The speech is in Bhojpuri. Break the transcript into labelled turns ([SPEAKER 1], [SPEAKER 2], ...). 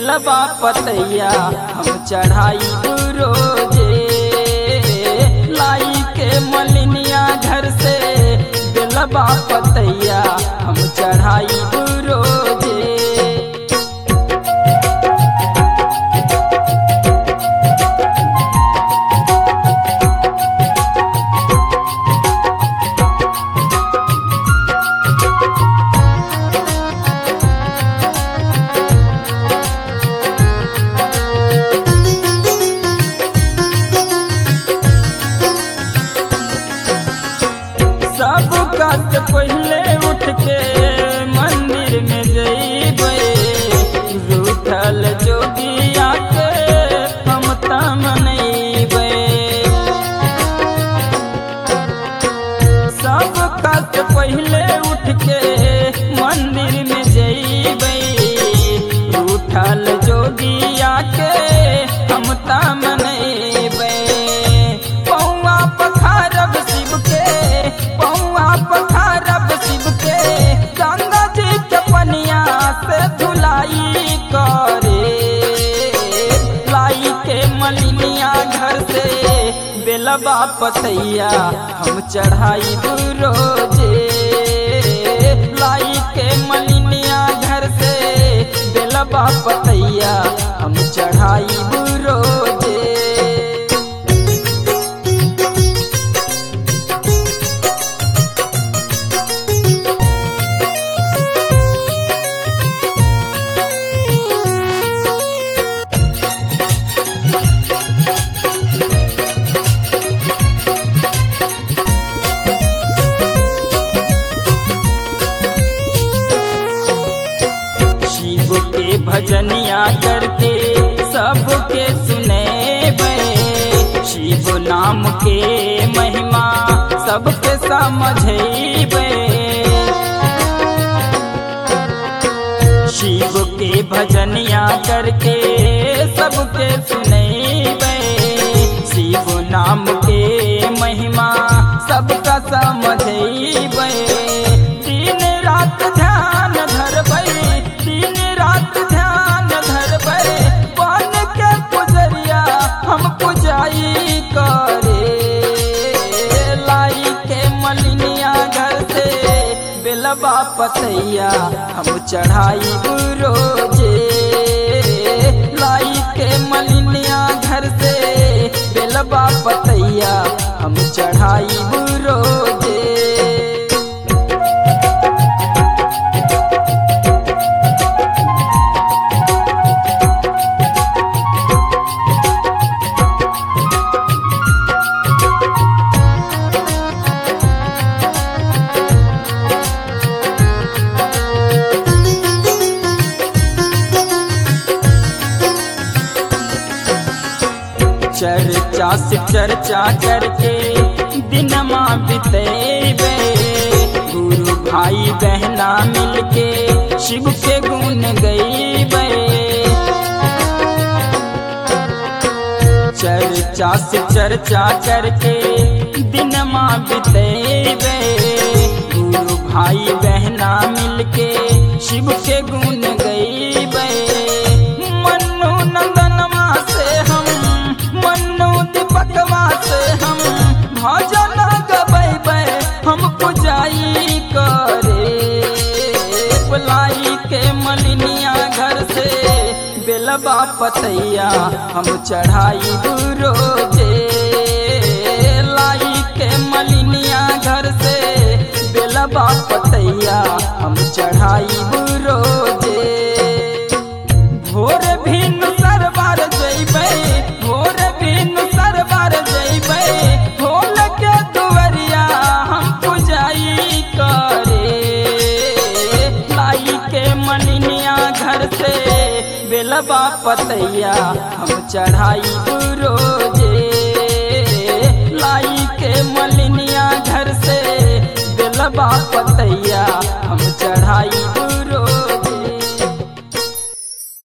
[SPEAKER 1] बेलबा पतैया हम चढ़ाई रोजे लाई के मलिनिया घर से बेलबा पतैया हम चढ़ाई रोजे सब काज पहले उठ के मंदिर में जइबे रूठल जोगिया के हम मनइबे सब काज पहले उठ के मंदिर में जइबे रूठल जोगिया के हम मनइबे पौआ पखारब शिव के पौआ पखारब शिव के गंगा जी के पनिया से धुलाई करे लाई के मलिनिया घर से बेलबा पतैया हम चढ़ाई रोजे लाई के मलिनिया घर से बेलबा पतैया हम चढ़ाई रोजे शिव के भजनिया करके सबके सुनेबे शिव नाम के महिमा सबके समझेबे शिव के भजनिया करके सबके सुनेबे शिव नाम के महिमा सबका समझेबे दिन रात ध्यान धरबै दिन रात ध्यान धरबै बन के पुजरिया हम पुजाई करे लाई के मलिनिया घर से बेलबा पतैया हम चढ़ाई रोजे लाई के मलिनिया घर से बेलबा पतैया हम चढ़ाई रोजे चर्चा से चर्चा करके दिनमा बितेबे गुरु भाई बहना मिलके शिव के गुण गईबे चर्चा से चर्चा करके दिनमा बितेबे गुरु भाई बहना मिलके शिव के गुण गईबे मन्नू नंदनमा से हम मन्नू दीपकवा से हम भजन गबैबे हम पुजाई करे बुलाई के मलिनिया घर से बेलबा पतैया हम चढ़ाई रोजे लाई के मलिनिया घर से बेलबा पतैया हम चढ़ाई रोजे भोर भिन सरबार जइबै भोर भिन सरबार जइबै ढोल के दुवरिया हम पुजाई करे लाई के मलिनिया घर से बेलबा पतैया हम चढ़ाई रोजे लाई के मलिनिया घर से बेलबा पतैया हम चढ़ाई